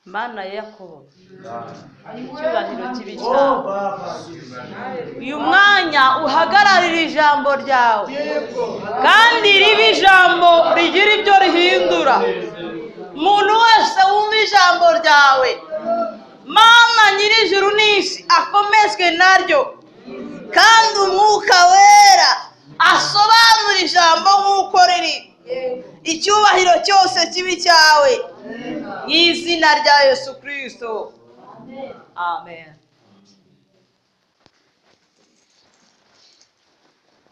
Mana ya Yakobo icyubahiro icyubahiro kibi kibi cyane uyu mwanya uhagararira ijambo ryawe kandi ribe ijambo rigira ibyo rihindura umuntu wese wumva ijambo ryawe mana nyir'ijuru n'isi akomezwe naryo kandi umwuka wera asobanura ijambo nk'uko riri icyubahiro cyose kibi cyawe mu izina rya yesu kirisito amen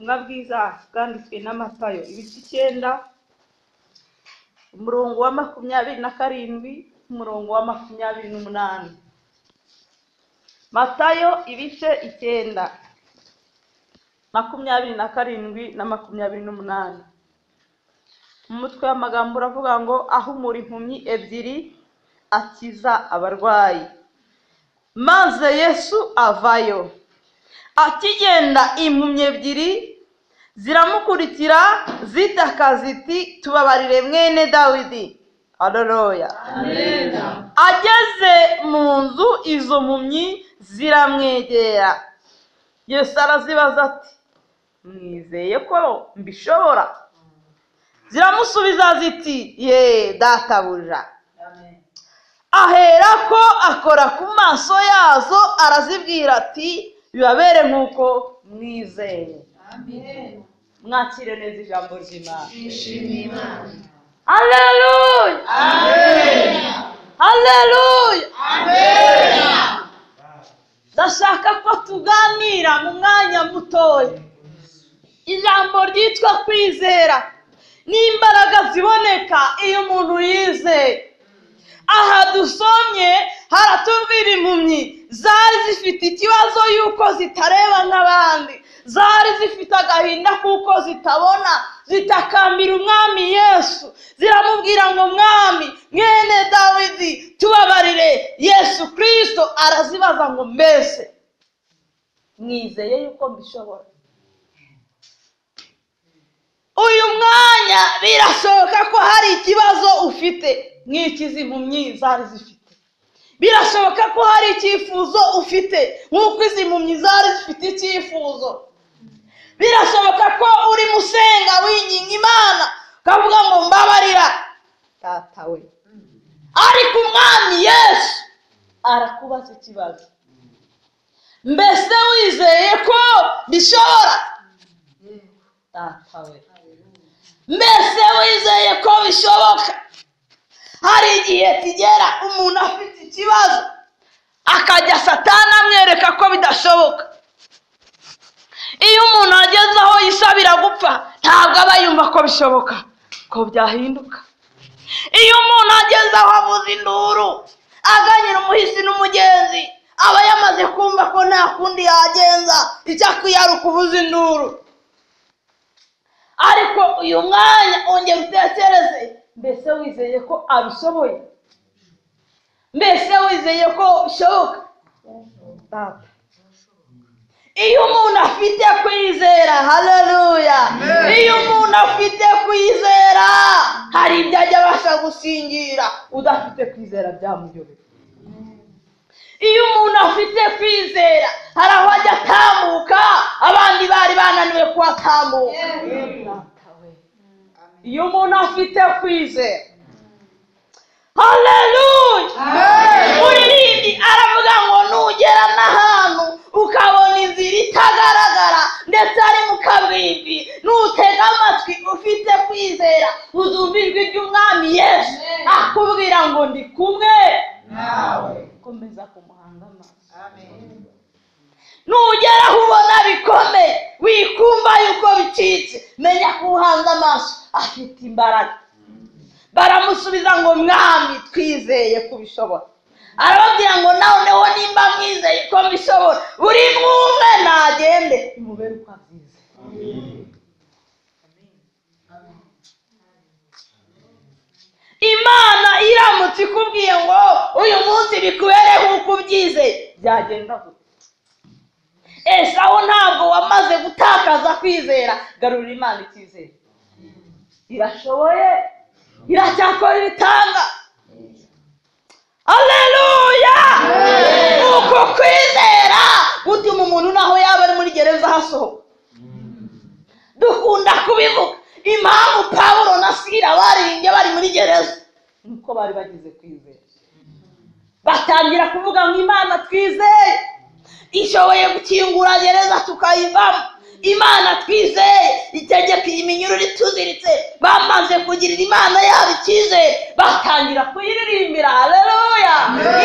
ubutumwa bwiza bwanditswe na matayo ibice icyenda umurongo wa makumyabiri na karindwi umurongo wa makumyabiri n'umunani matayo ibice icyenda makumyabiri na karindwi na makumyabiri n'umunani umutwe w'amagambo uravuga ngo ahumura impumyi ebyiri akiza abarwayi maze yesu avayo akigenda impumyi ebyiri ziramukurikira zitaka ziti tubabarire mwene dawidi aroroya ageze mu nzu izo mpumyi ziramwegera yesu arazibaza ati mwizeye ko mbishobora ziramusubiza ziti ye databuja aherako akora ku maso yazo arazibwira ati bibabere nk'uko mwizeye mwakire neza ijambo ry'imana aleluya aleluya ndashaka ko tuganira mu mwanya mutoya ijambo ryitwa kwizera n'imbaraga ziboneka iyo umuntu yizeye aha dusomye haratubwira impumyi zari zifite ikibazo y'uko zitareba nk'abandi zari zifite agahinda kuko zitabona zitakambira umwami yesu ziramubwira ngo mwami mwene dawidi tubabarire yesu kirisito arazibaza ngo mbese mwizeye yuko mbishobora uyu mwanya birashoboka ko hari ikibazo ufite nk'ikizi impumyi zari zifite birashoboka ko hari icyifuzo ufite nk'uko izi mpumyi zari zifite icyifuzo birashoboka ko urimo usenga winginga imana ukavuga ngo mbabarira tata we ariko umwami yesu arakubaza ikibazo mbese wizeye ko bishobora data we mbese wizeye ko bishoboka hari igihe kigera umuntu afite ikibazo akajya satana amwereka ko bidashoboka iyo umuntu ageze aho yisabira gupfa ntabwo aba yumva ko bishoboka ko byahinduka iyo umuntu ageze aho avuza induru aganyira umuhisi n'umugenzi aba yamaze kumva ko nta kundi yagenza icyo akwiye ari ukuvuza induru ariko uyu mwanya ongera utekereze mbese wizeye ko abishoboye mbese wizeye ko bishoboka Data. iyo umuntu afite kwizera haleluya iyo umuntu afite kwizera hari ibyo ajya abasha gusingira udafite kwizera byamuyobera iyo umuntu afite kwizera hari aho ajya atambuka abandi bari bananiwe kuhatambuka iyo umuntu afite kwizera haleluya umuririmbyi aravuga ngo nugera n'ahantu ukabona inzira itagaragara ndetse ari mu kabimbi nutega amatwi ufite kwizera uzumva ijwi ry'umwami yesu akubwira ngo ndi kumwe komeza kumuhanga amaso nugera aho ubona bikomeye wikumva yuko bicitse menya ko uhanze amaso afite imbaraga baramusubiza ngo mwami twizeye ko ubishobora arababwira ngo noneho nimba mwizeye ko mbishobora buri mwumwe nagende imubere uko abyizeye imana iramutse ikubwiye ngo uyu munsi bikubere nk'uko ubyizeye byagenda gute esawu ntabwo wamaze gutakaza kwizera garura imana icyizere irashoboye iracyakora ibitanga gutuma umuntu naho yaba ari muri gereza hasohoka dukunda kubivuga impamvu pawulo na sira baringe bari muri gereza nuko bari bagize kwizera batangira kuvuga ngo imana twizeye ishoboye gukingura gereza tukayivamo imana twizeye itegeka iyi minyururu ituziritse bamaze kugirira imana yabo icyizere batangira kuyiririmbira hareruya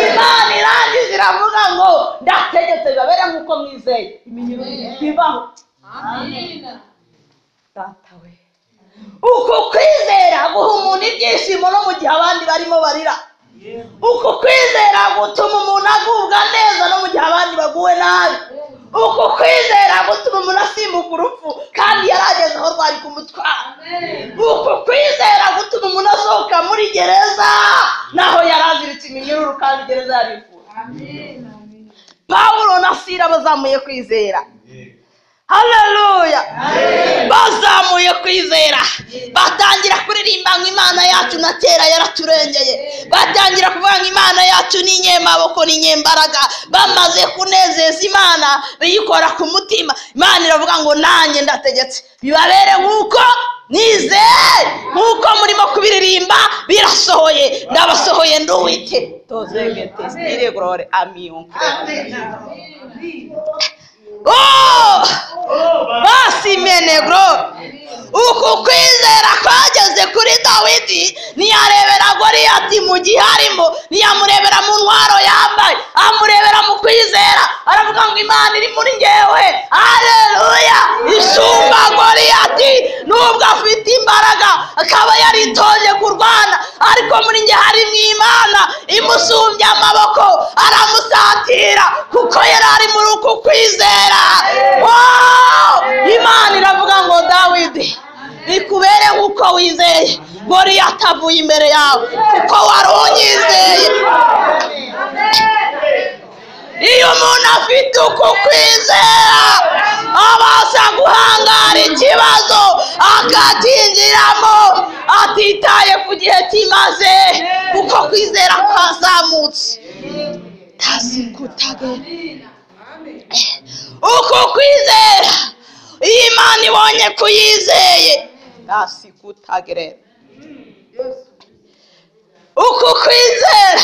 imana irangiza iravuga ngo ndategetse babere nk'uko mwizeye iminyururu ibaho data we uku kwizera guha umuntu ibyishimo no mu gihe abandi barimo barira uku kwizera gutuma umuntu agubwa neza no mu gihe abandi baguwe nabi uku kwizera gutuma umuntu asimbuka urupfu kandi yarageze aho rwari kumutwara uku kwizera gutuma umuntu asohoka muri gereza naho yari aziritse iminyururu kandi gereza yarifuje pawulo na sira bazamuye kwizera haleluya bazamuye kwizera batangira kuririmba ngo imana yacu na kera yaraturengeye batangira kuvuga ngo imana yacu ni inyemaboko ni inyembaraga bamaze kunezeza imana biyikora ku mutima imana iravuga ngo nanjye ndategetse bibabere nk'uko nizeye nk'uko murimo kubiririmba birasohoye ndabasohoye nduwite tozegete ziregorore amiyonke Oh! basi menegro uku kwizera kwageze kuri dawidi ntiyarebera goriyati mu gihe arimo ntiyamurebera mu ntwaro yambaye amurebera mu kwizera aravuga ngo imana iri muri ngewe hareruya isumba goriyati nubwo afite imbaraga akaba yaritoje kurwana ariko muri nge harimo imana imusumbya amaboko aramusatira kuko yari ari muri uku kwizera Wow! imana iravuga ngo dawidi bikubere nk'uko wizeye goriyati avuye imbere yawe kuko wari unyizeye iyo umuntu afite uku kwizera abasha guhangara ikibazo akacyinjiramo atitaye ku gihe kimaze kuko kwizera kwazamutse tazikutage uku kwizera iyo imana ibonye kuyizeye tasikutage uku kwizera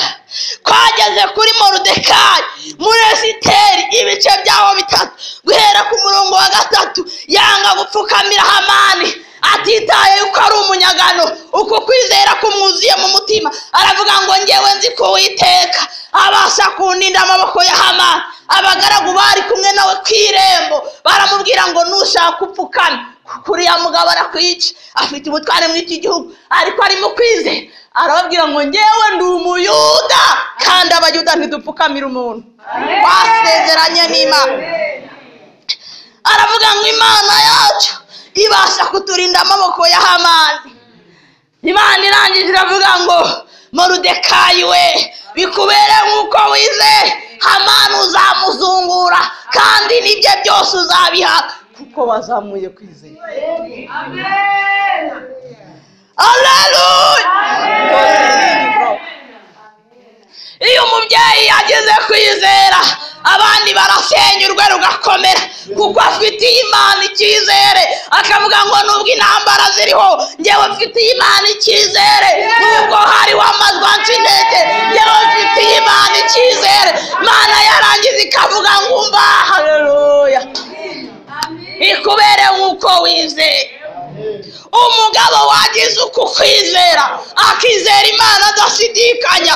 kwageze kuri morudekai muri esiteri ibice byaho bitatu guhera ku murongo wa gatatu yanga gupfukamira hamani atitaye yuko ari umunyagano uku kwizera kumwuzuye mu mutima aravuga ngo ngewe nzi ko witeka abasha kuninda amaboko ya hamani abagaragu bari kumwe nawe ku irembo baramubwira ngo nushaka upfukame kuko uriya mugabo arakwica afite ubutware muri iki gihugu ariko arimo kwizera arababwira ngo ngewe ndi umuyuda kandi abayuda ntidupfukamira umuntu twasezeranye n'imana aravuga ngo imana yacu ibasha kuturinda amaboko ya hamani imana irangije iravuga ngo morudekayi we bikubere nk'uko wize hamani uzamuzungura kandi n'ibye byose uzabiha kuko wazamuye kwizera Hallelujah! iyo umubyeyi yageze kwizera abandi barasenyurwe rugakomera kuko afitiye imana icyizere akavuga ngo nubwo intambara ziriho ngewe mfitiye imana icyizere nubwo hari wamazwansi intege ngewe mfitiye imana icyizere imana yarangiza ikavuga ngo umva hareruya ikubere nk'uko wizeye umugabo wagize uku kwizera akizera imana adashidikanya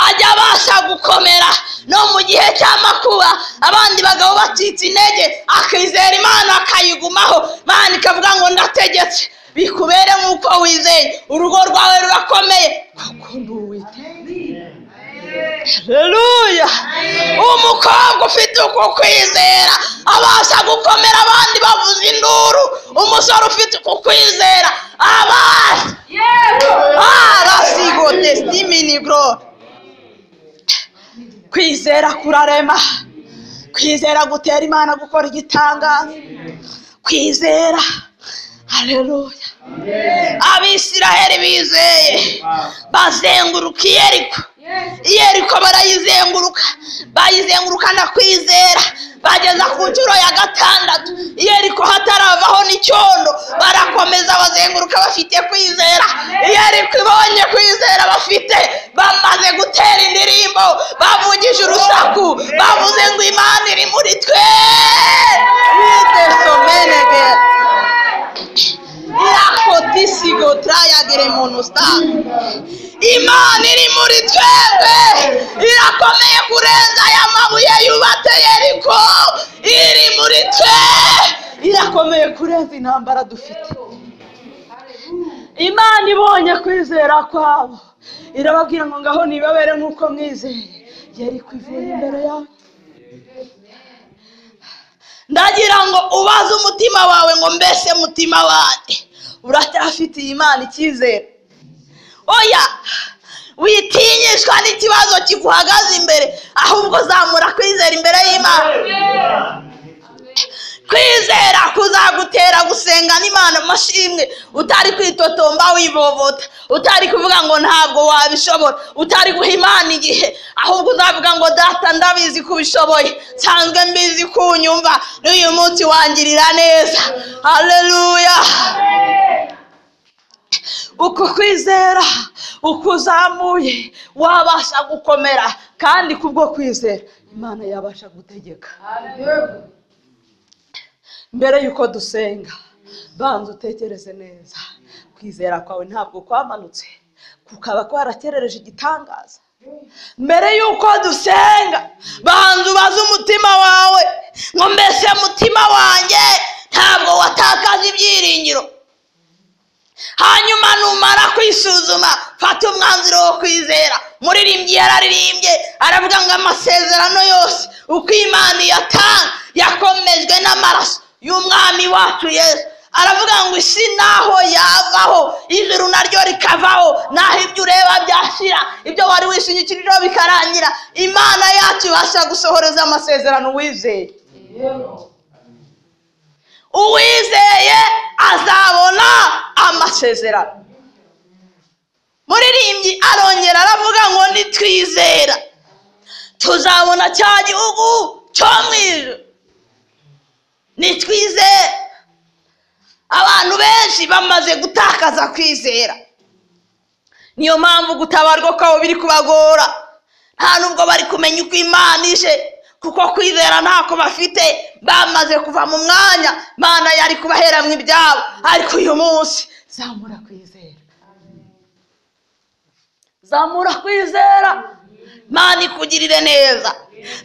ajya abasha gukomera no mu gihe cy'amakuba abandi bagabo bacitse intege akizera imana akayigumaho imana ikavuga ngo ndategetse bikubere nk'uko wizeye urugo rwawe rurakomeye kuko ndi uwiteye Haleluya. Umukobwa ufite uko kwizera abasha gukomera abandi bavuza induru. Umusore ufite uko kwizera abasha. Arasigo testimini bro. Kwizera kurarema. Kwizera gutera Imana gukora igitangaza. Kwizera. Haleluya. Abisiraheli bizeye bazenguruka iyeriko yeriko barayizenguruka bayizengurukana kwizera bageza ku nshuro ya gatandatu yeriko hataravaho n'icyondo barakomeza bazenguruka bafite kwizera yeriko ibonye kwizera bafite bamaze gutera indirimbo bavugije urusaku bavuze ngo imana iri muri twe widesomenegera irakotisigo turayagire muntu sitari imana iri muri twebwe irakomeye kurenza aya mabuye yubatse yeriko iri muri twe irakomeye kurenza intambara dufite imana ibonye kwizera kwabo irababwira ngo ngaho nibabere nk'uko mwizeye yari kwivuye imbere yawe ndagira ngo ubaze umutima wawe ngo mbese mutima wanjye uracyafitiye imana icyizere oya witinyishwa n'ikibazo kiguhagaze imbere ahubwo zamura kwizera imbere y'imana kwizera kuzagutera gusenga n'imana amashimwe utari kwitotomba wivovota utari kuvuga ngo ntabwo wabishobora utari guha imana igihe ahubwo uzavuga ngo data ndabizi ko ubishoboye nsanzwe mbizi ko unyumva n'uyu munsi wangirira neza hareruya uko kwizera uko uzamuye wabasha gukomera kandi kubwo kwizera imana yabasha gutegeka mbere y'uko dusenga banza utekereze neza kwizera kwawe ntabwo kwamanutse kukaba kwarakerereje igitangaza mbere y'uko dusenga banza ubaze umutima wawe ngo mbese mutima wanjye ntabwo watakaje ibyiringiro hanyuma numara kwisuzuma fata umwanzuro wo kwizera muririmbyi yararirimbye aravuga ngo amasezerano yose uko imana iyatanga yakomejwe n'amaraso y'umwami wacu yesu aravuga ngo isi naho yavaho ijuru naryo rikavaho naho ibyo ureba byashira ibyo wari wishingikirijeho bikarangira imana yacu ibasha gusohoreza amasezerano wizeye uwizeye azabona amasezerano muririmbyi arongera aravuga ngo nitwizera tuzabona cya gihugu cyo mu ijuru nitwizere abantu benshi bamaze gutakaza kwizera niyo mpamvu gutabarwa kwabo biri kubagora nta n'ubwo bari kumenya uko imana ije kuko kwizera ntako bafite bamaze kuva mu mwanya imana yari kubahera mu ibyabo ariko uyu munsi zamura kwizera zamura kwizera imana ikugirire neza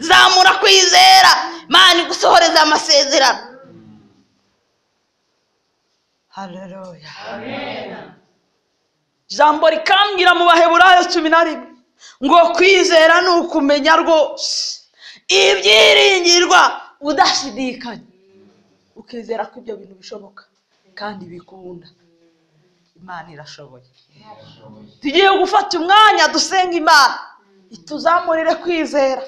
zamura kwizera imana igusohoreze amasezerano hareruya ijambo rikambwira mu baheburayo cumi na rimwe ngo kwizera ni ukumenya rwose ibyiringirwa udashidikanya ukizera ko ibyo bintu bishoboka kandi bikunda imana irashoboye tugiye gufata umwanya dusenga imana ituzamurire kwizera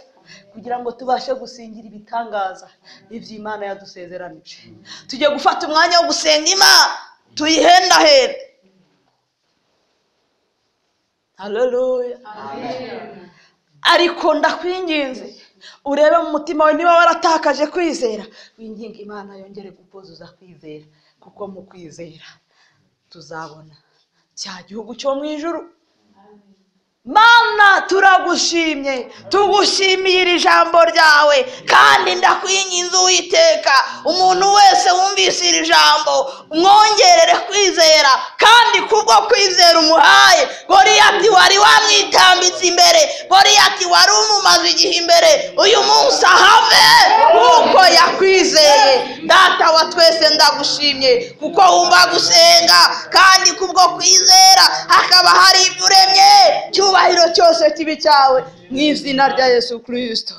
kugira ngo tubashe gusingira ibitangaza iby'imana yadusezeranije tugiye gufata umwanya wo gusenga imana tuyihendahende hareruya ariko ndakwinginze urebe mu mutima wawe niba waratakaje kwizera winginga imana yongere kukuzuza kwizera kuko mu kwizera tuzabona cya gihugu cyo mu ijuru mana turagushimye tugushimiye iri jambo ryawe kandi ndakwinginze uwiteka umuntu wese wumvise iri jambo umwongerere kwizera kandi kubwo kwizera umuhaye goriyati wari wamwitambitse imbere goriyati wari umumaze igihe imbere uyu munsi ahave kuko yakwizeye data wa twese ndagushimye kuko wumva gusenga kandi kubwo kwizera hakaba hari ibyo uremye cyuba icyubahiro cyose kibi cyawe mu izina rya yesu kirisito